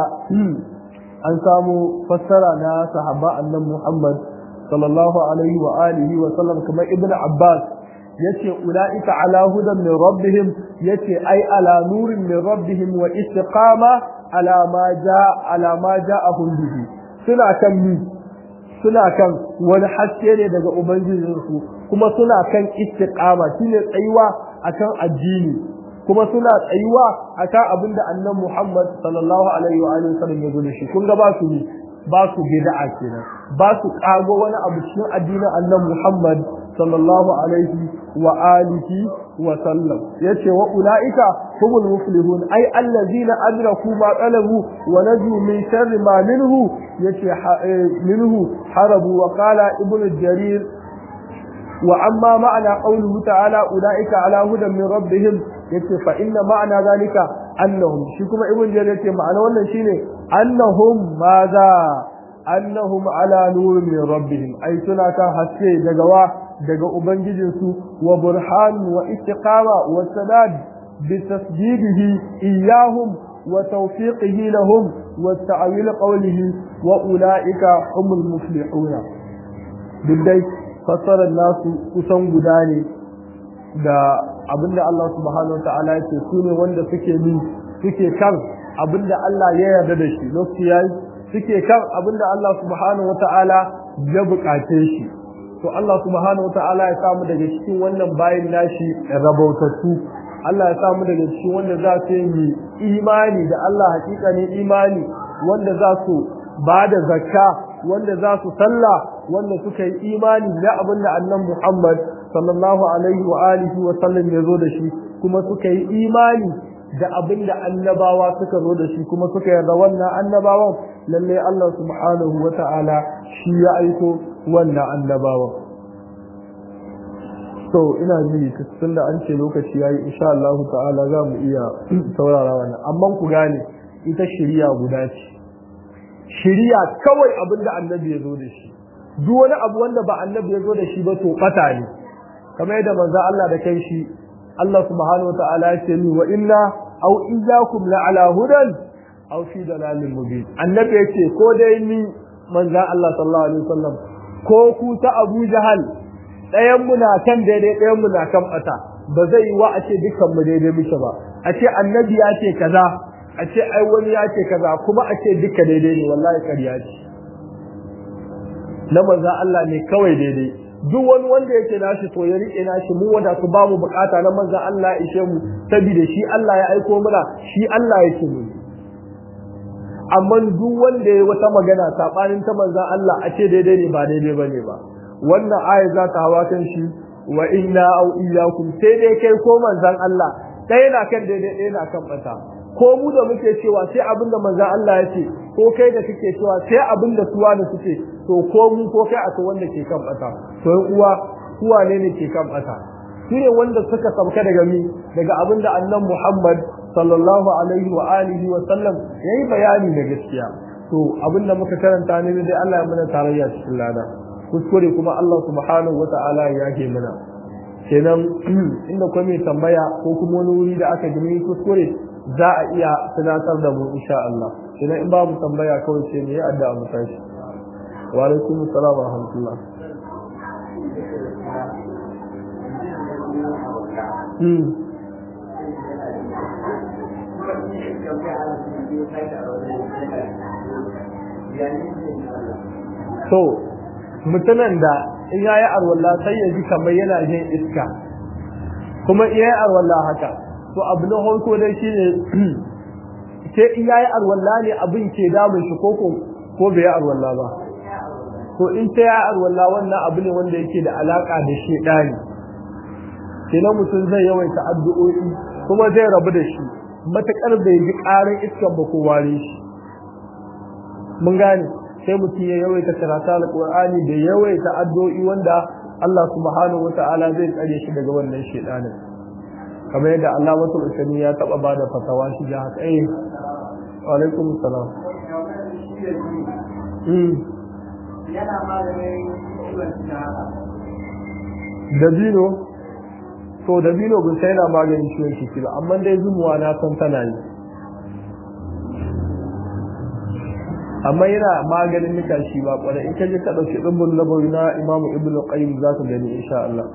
an samu fassara na sahaba annan Muhammad sallallahu alaihi wa alihi wa sallam kamar ibn Abbas yace ulaika ala hudan min rabbihim yace ai ala nurin min rabbihim wa istiqama ala ma jaa ala ma ja'ahum bihi suna kan mi suna kan wani haske ne daga ubangijinsu kuma suna kan istiqama shine tsayuwa akan addini kuma suna tsayuwa akan abinda annabi Muhammad sallallahu alaihi wa alihi wasallam ya gode shi kun ga ba su ba su bid'a kenan ba su kago wani abu cikin addinin annabi Muhammad sallallahu alaihi wa alihi wa sallam yace wa ulaika humul muflihun ay allazina adraku ma talabu wa naju min sharri ma minhu yace minhu harabu wa qala ibnu jarir wa amma ma'ana qawluhu ta'ala ulaika ala hudan min rabbihim yace fa inna ma'ana zalika annahum shi kuma ibnu jarir yace ma'ana wannan shine annahum madha annahum ala nurin min rabbihim ay suna kan haske daga wa daga ubangijinsu wa burhan wa istiqama wa sadad bi tasdidihi iyahum wa tawfiqihi lahum wa ta'wil qawlihi wa ulaika humul muflihuna dai fassarar nasu kusan guda ne da abinda Allah subhanahu wataala yake su ne wanda suke ni suke kan abinda Allah ya yarda da shi lokaci yayi suke kan abinda Allah subhanahu wataala ya bukace shi to Allah subhanahu wataala ya samu daga cikin wannan bayin nashi rabautattu Allah ya samu daga cikin wanda za su yi imani da Allah hakika ne imani wanda za su ba da zakka wanda za su sallah wanda suka yi imani da abin da annan Muhammad sallallahu alaihi wa alihi wa sallam ya zo da shi kuma suka yi imani da abin da annabawa suka zo da shi kuma suka yarda wannan annabawan lalle Allah subhanahu wa ta'ala shi ya aiko wannan annabawan so ina ji tun da an ce lokaci yayi insha Allah ta'ala za mu iya saurara wannan amma ku gane ita shari'a guda ce shari'a kawai abin da annabi ya zo da shi duk wani abu wanda ba annabi ya zo da shi ba to fata ne kamar yadda manzo Allah da kai shi Allah subhanahu wataala ya ce ni wa inna aw iyyakum la ala hudan aw fi dalalin mubin annabi yace ko dai ni manzan Allah sallallahu alaihi wasallam ko ku ta Abu Jahal ɗayan mu na kan daidai ɗayan mu na kan bata ba zai yi wa a ce dukkan mu daidai muke ba a ce annabi ya ce kaza a ce ai wani ya ce kaza kuma a ce duka daidai ne wallahi ƙarya ce na manzan Allah ne kawai daidai duk wani wanda yake nashi to ya rike nashi mu wanda su ba mu bukata na manzan Allah ya ishe mu saboda shi Allah ya aiko mana shi Allah yake mu amma duk wanda ya wata magana sabanin ta manzan Allah a ce daidai ne ba daidai bane ba wannan aya za ta hawa kan shi wa inna au iyyakum sai dai kai ko manzan Allah ɗaya na kan daidai ɗaya na kan bata ko mu da muke cewa sai abin da manzan Allah ya ce ko kai da kake cewa sai abin da suwa da suke to ko mu ko kai akwai wanda ke kan bata to uwa uwa ne ne ke kan bata su ne wanda suka sauka daga mi daga abin da annan Muhammad sallallahu alaihi wa alihi wa sallam yayi bayani da gaskiya to abin da muka karanta ne dai Allah ya mana tarayya cikin lada kuskure kuma Allah subhanahu wa ta'ala ya yake mana kenan inda kuma mai tambaya ko kuma wani wuri da aka gani kuskure za a iya tunatar da mu insha Allah kenan in babu tambaya kawai sai mu yi addu'a mu tashi wa alaikum assalam wa rahmatullah hmm so mutumin da in yayi arwalla sai ya ji kamar yana jin iska kuma iya yi arwalla haka to abu na farko dai shine sai in yayi arwalla ne abin ke damun shi ko ko bai yi arwalla ba to in ta yi arwalla wannan abu ne wanda yake da alaka da shedani kenan mutum zai yawaita addu'o'i kuma zai rabu da shi matakar bai ji karin iskan ba ko ware shi mun gane sai mutum ya yawaita karatu alqur'ani da yawaita addu'o'i wanda Allah subhanahu wata'ala zai tsare shi daga wannan shedanin kamar yadda Allah wasu usani ya taba bada fatawa shi da haka eh wa alaikum salam yana maganin ciwon haka dabino to dabino bin sai yana maganin ciwon ciki ba amma dai zumuwa na san tana yi amma yana maganin nika shi ba kwarai in ka je ka dauki dimbin nabawi na imamu ibnu qayyim za ka gani insha Allah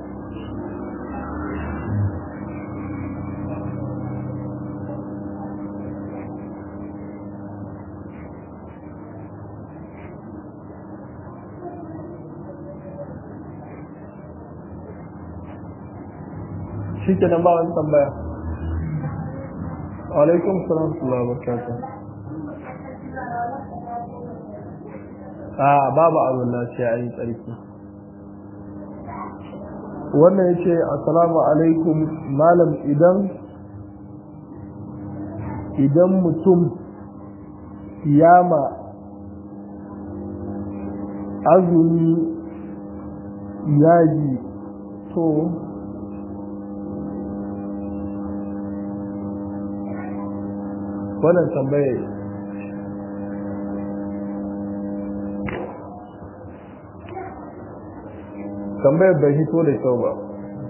shi ke nan ba wani tambaya alaikum salam wa barakatuh a babu abin sai a yi tsarki wannan ya ce assalamu alaikum malam idan idan mutum yama azumi yaji to wannan tambaye tambayar bai hito da kyau ba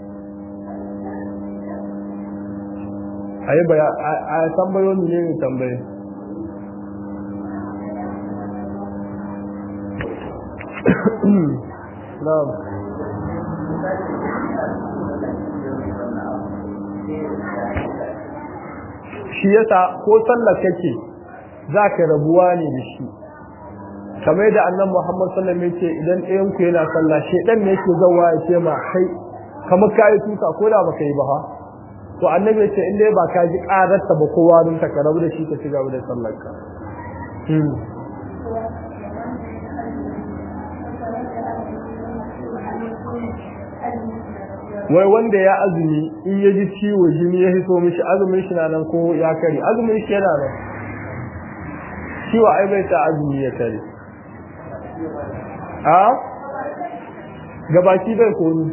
a yi baya a tambayoyi ne ne tambaye na'am shi yasa ko sallar kake za ka rabuwa ne da shi kamar yadda annan Muhammad sallallahu alaihi wasallam idan ɗayan ku yana sallah shedan ne yake zawa ya ce ma kai kamar kai tuka ko da baka yi ba ha to annabi ya ce in dai ba ka ji ƙararta ba kowa don ka rabu da shi ka ci gaba da sallar ka wai wanda ya azumi in ya ji ciwo jini ya hito mishi azumin shi na nan ko ya kare azumin shi yana nan ciwo ai bai ta azumi ya kare a gabaki bai koni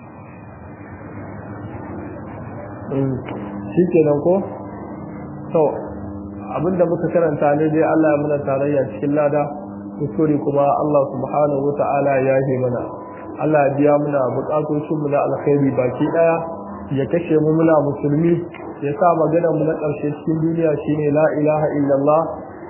shi ke nan ko to abinda muka karanta ne dai Allah ya muna tarayya cikin lada kuskure kuma Allah subhanahu wa ta'ala ya yi mana Allah ya biya muna bukatocin mu na alkhairi baki daya ya kashe mu muna musulmi ya sa magana mu na ƙarshe cikin duniya shine la ilaha illallah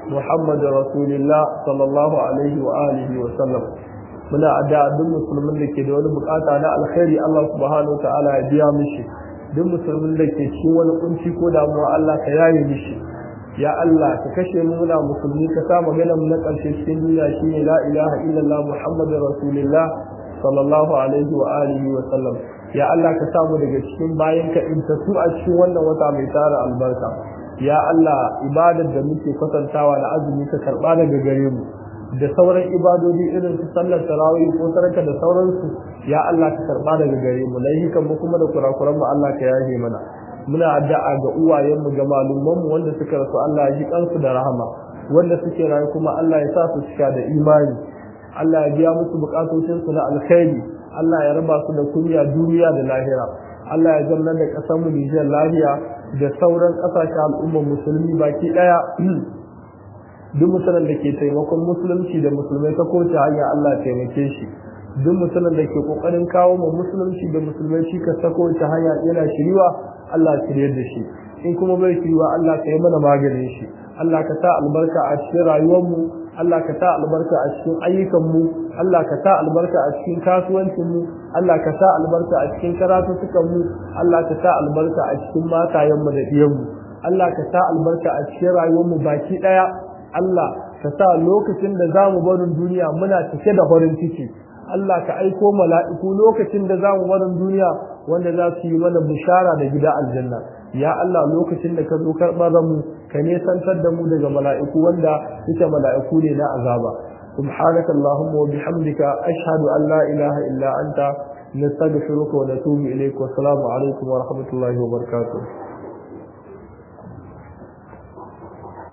محمد رسول الله صلى الله عليه وآله وسلم muna addu'a duk musulmin da ke da wani bukata na alkhairi Allah subhanahu ta'ala ya biya mishi duk musulmin da ke cikin wani kunci ko damuwa Allah ka yaye mishi ya Allah ka kashe mu muna musulmi ka sa magana mu na karshe cikin duniya shine la ilaha illallah muhammadur rasulullah sallallahu alaihi wa alihi wa sallam ya Allah ka samu daga cikin bayan ka in ta su a cikin wannan wata mai tara albarka ya Allah ibadar da muke kwatantawa da azumi ka karba daga gare mu da sauran ibadodi irin su sallar tarawih ko sarka da sauransu ya Allah ka karba daga gare mu laihikan mu kuma da kurakuran mu Allah ka yaje mana muna addu'a ga uwayen mu ga malumman mu wanda suka rasu Allah ya ji kansu da rahama wanda suke rayu kuma Allah ya sa su cika da imani Allah ya biya musu bukatocin su na alkhairi Allah ya raba su da kunya duniya da lahira Allah ya zama da kasar mu Nijar lahiya da sauran kasashen al'ummar musulmi baki daya duk musulun da ke taimakon musulunci da musulmai ta kowace hanya Allah taimake shi duk musulun da ke kokarin kawo ma musulunci da musulmai shi ka ta kowace hanya yana shiriwa Allah shiryar da shi in kuma bai shiriwa Allah ka yi mana maganin shi Allah ka sa albarka a cikin rayuwarmu Allah ka sa albarka a cikin ayyukanmu Allah ka sa albarka a cikin kasuwancinmu Allah ka sa albarka a cikin karatutukanmu Allah ka sa albarka a cikin matayenmu da ɗiyanmu Allah ka sa albarka a cikin rayuwarmu baki ɗaya Allah ka sa lokacin da za mu barin duniya muna cike da farin ciki Allah ka aiko mala'iku lokacin da za mu barin duniya wanda za su yi mana bishara da gida aljanna ya Allah lokacin da ka zo karɓar mu ka nesantar da mu daga mala'iku wanda suke mala'iku ne na azaba سبحانك اللهم وبحمدك أشهد أن لا إله إلا أنت نستغفرك ونتوب إليك والسلام عليكم ورحمة الله وبركاته